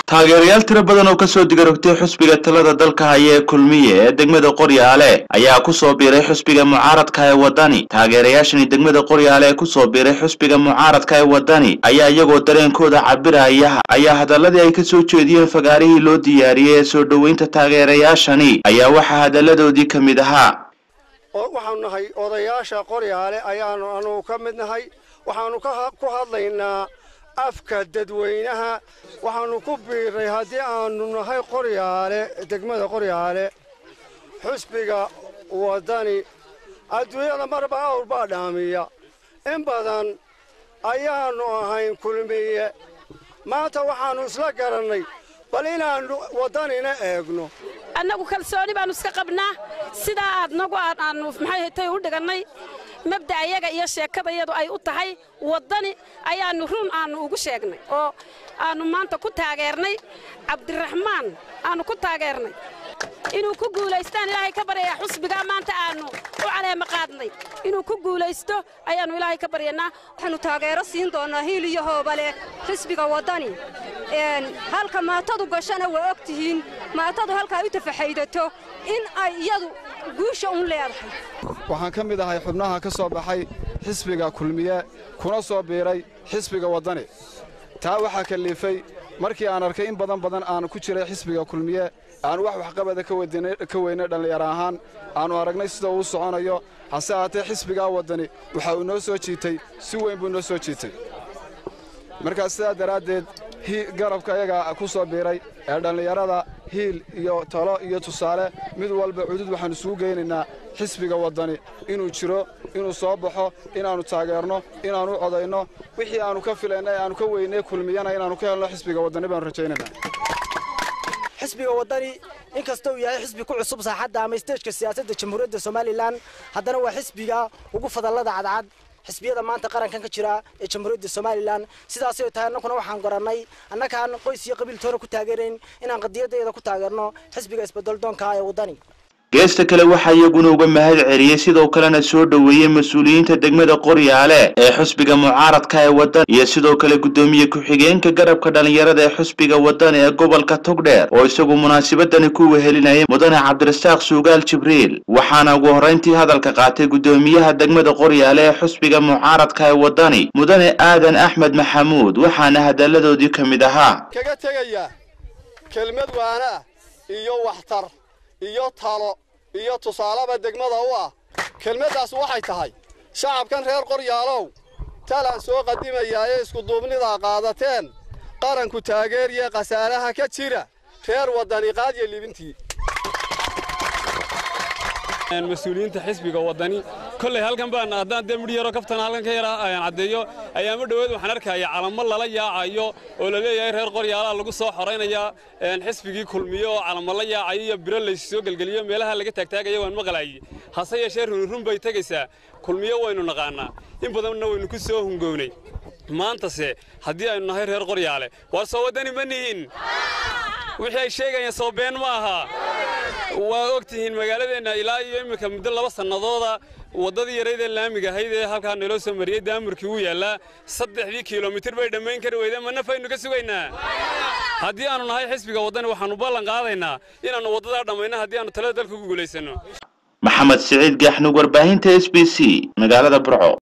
taageerayaal tiro badan oo kasoo digarogtay xusbiga talada dalka haya ee kulmiye ee degmada qoryaale ayaa kusoo biiray xusbiga mucaaradka ee wadani taageerayaashani degmada qoryaale ee kusoo biiray xusbiga mucaaradka ee wadani ayaa iyagoo dareenkooda cabiraya ayaa hadaladii ay kasoo jeediyeen fagaarihii loo diyaariyey ee soo dhoweynta taageerayaashani ayaa waxaa hadaladoodii ka mid ahaa waxaanu nahay odayaasha qoryaale ayaanu anugu ka mid nahay waxaanu ku hadlaynaa afka dadweynaha waxaanu ku biiray haddii aanu nahay qoryaale degmada qoryaale xusbiga waddani adduunyada marba awr baa dhaamiya in badan ayaannu ahayn kulmiye maanta waxaannu isla garannay bal inaannu waddanina eegno annagu kalsooni baannu iska qabnaa sidaa aad nagu aannu maxay hatay u dhigannay mabda'yaga iyo sheekadayadu ay u tahay waddani ayaannu run aannu ugu sheegnay oo aannu maanta ku taageernay cabdiraxmaan aannu ku taageernay inuu ku guulaystaan ilaahay ka baryayaa xusbigaa maanta aannu u caleema qaadnay inuu ku guulaysto ayaannu ilaahay ka baryanaa waxaannu taageero siin doonnaa hiil iyo hoobale xisbiga waddani halka maatadu gashana waa og tihiin maatadu halkaa u tafaxaydato in ay iyadu guusha un leedahay waxaan ka mid ahay xubnaha ka soo baxay xisbiga kulmiye kuna soo biiray xisbiga waddani taa waxaa kalliifay markii aan arkay in badan badan aan ku jiray xisbiga kulmiye aanu wax waxqabada ka weynay dhallinyaro ahaan aannu aragnay sida uu soconayo hase ahaatee xisbigaa waddani waxa uu noo soo jiitay si weyn buu noo soo jiitay markaas sidaa daraaddeed garabka ayaga ku soo biiray ee dhallinyarada hiil iyo talo iyo tusaale mid walba cudud waxaannu isugu geynaynaa xisbiga waddani inuu jiro inuu soo baxo inaannu taageerno inaannu codayno wixii aannu ka filayna ee aannu ka weynay kulmiyana inaannu ka helno xisbiga waddani baannu rajaynaynaa xisbiga waddani inkasta uu yahay xisbi ku cusub saaxadda ama isteejka siyaasadda jamhuuriyadda somalilan haddana waa xisbiga ugu fadallada cadcad xisbiyada maanta qarankan ka jira ee jamhuuriyadda somalilan sidaasay tahay annaguna waxaan garannay annagaan qoys iyo qabiiltoona ku taageerayn inaan qadiyaddeeda ku taageerno xisbiga isbeddeldoonka ee waddani geesta kale waxaa iyaguna uga mahad celiyey sidoo kalena soo dhoweeyey mas-uuliyiinta degmada qoryaale ee xusbiga mucaaradka ee waddan iyo sidoo kale guddoomiye ku-xigeenka garabka dhallinyarada ee xusbiga waddan ee gobolka togdheer oo isagu munaasabadani ku wehelinayay mudane cabdirasaaq suugaal jibriil waxaana ugu horrayntii hadalka qaatay guddoomiyaha degmada qoryaale ee xusbiga mucaaradka ee waddani mudane aadan axmed maxamuud waxaana hadalladoodii ka mid ahaa kaga tegaya kelmad waana iyo waxtar iyo talo iyo tusaaleba degmada u ah kelmaddaas waxay tahay shacabkan reer qoryaalow talaan soo qadimayaa ee iskuduubnidaa qaadateen qaranku taageeriya khasaaraha ka jira reer waddani qaadya libintii mas-uuliyiinta xisbiga waddani kolley halkan baan haddaan dee midh yaroo kaftana halkan ka yaraa ayaan caddeeyo ayaama dhoweed waxaan arkaya calamo lala yaacayo oo la leeyahay reer qoryaalaha lagu soo xoraynayaa xisbigii kulmiye oo calamo la yaacayo iyo biro laysoo gelgeliyo meelaha laga taagtaagaya waan maqlaayey hase yeeshee runirun bay tegaysaa kulmiye waynu naqaannaa in badanna waynu ku soo hungownay maantase haddii aynu nahay reer qoryaale waar soo waddani ma nihin wixii ay sheegayaan soo been ma aha waa og tihiin magaaladeenna ilaa iyo iminka muddo laba sannadooda waddadii yarayd ee laamiga ahayd ee halkaa naloo soo mariyey daamurkii wuu yaallaa saddexdii kilomitir bay dhammayn kari weydeen ma nafaynu ka sugaynaa haddii aannu nahay xisbiga waddani waxaannu ballan qaadaynaa inaannu waddadaa dhammayno haddii aannu talada dalka ku guulaysanno maxamed siciid gaxnug warbaahinta s b c magaalada burco